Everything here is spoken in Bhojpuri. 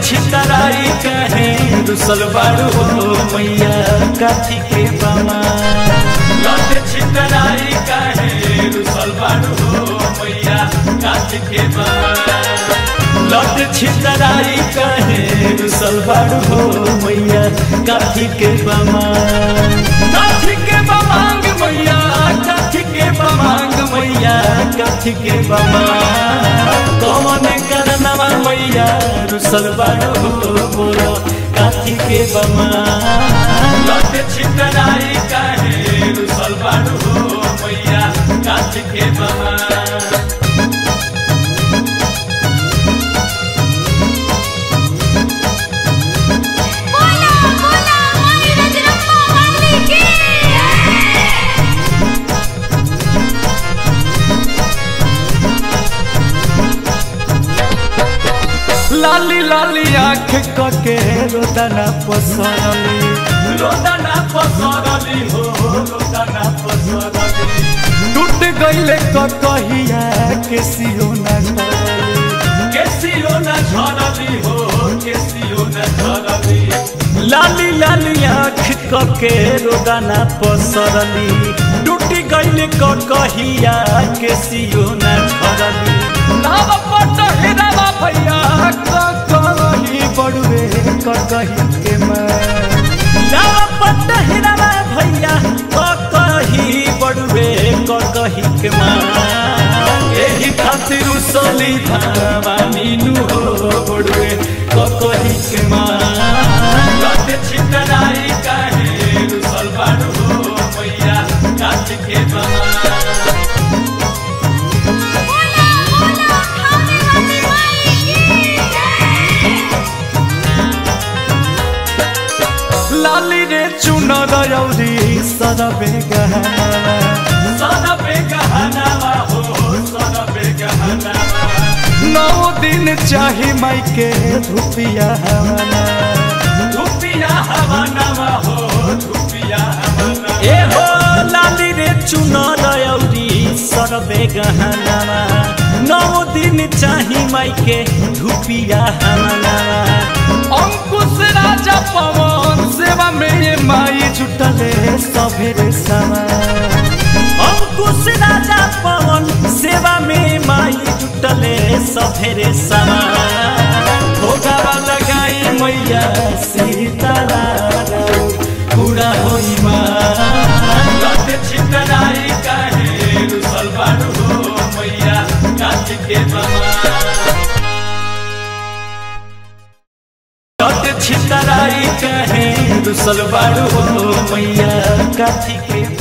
छितराई कहे रुसल बाड़ू हो मैया काथी के बमा लट छितराई कहे रुसल बाड़ू हो मैया काथी के बमा लट छितराई कहे रुसल बाड़ू हो मैया काथी के बमा काथी के बमांग मैया काथी के बमांग मैया काथी के बमा कौन करनवा मैया रुसल बाड़ू हो बोलो काथी के बमा लट छितराई कहे रुसल बाड़ू हो मैया काथी के बमा बोला बोला माई रजरप्पा वाली की लाली लाली आँख कके रोदना पसरली रोदना पसरली हो रोदना पसरली टूट गईले ककहिया के सियो न झरली के सियो न झरली हो के सियो न झरली लाली लाली आँख कके रोदना पसरली टूट गईले ककहिया के सियो न झरली नाव पट हिरावा भैया ककही बड़ुए ककही के मैं नाव पट हिरावा भैया ककही बड़ुए ककही के मैं एही खातिर उसली धावा मीनू हो बड़ुए ककही के मैं लट छितराई काहे रुसल बाड़ू हो मैया काट के बमा बोला बोला खाने वाली माई की लाली रे चुनर रौदी सरबे गहनावा सरबे गहनावा हो सरबे गहनावा नौ दिन चाही माई के धुपिया हवाना धुपिया हवानावा हो धुपिया हवाना ए हो लाली रे चुनर रौदी सरबे गहनावा नौ दिन चाही माई के धुपिया हवानावा अंकुश राजा पवन सेवा में ये माई जुटले सभेरे समा अंकुश राजा पवन सेवा में माई जुटले सभेरे समा भोगावा लगाई मैया सीतारा पूरा होई माँ लट छितराई काहे रुसल बाड़ू हो मैया काट के बमा लट छितराई कहे रुसल बाड़ू हो मैया काथी के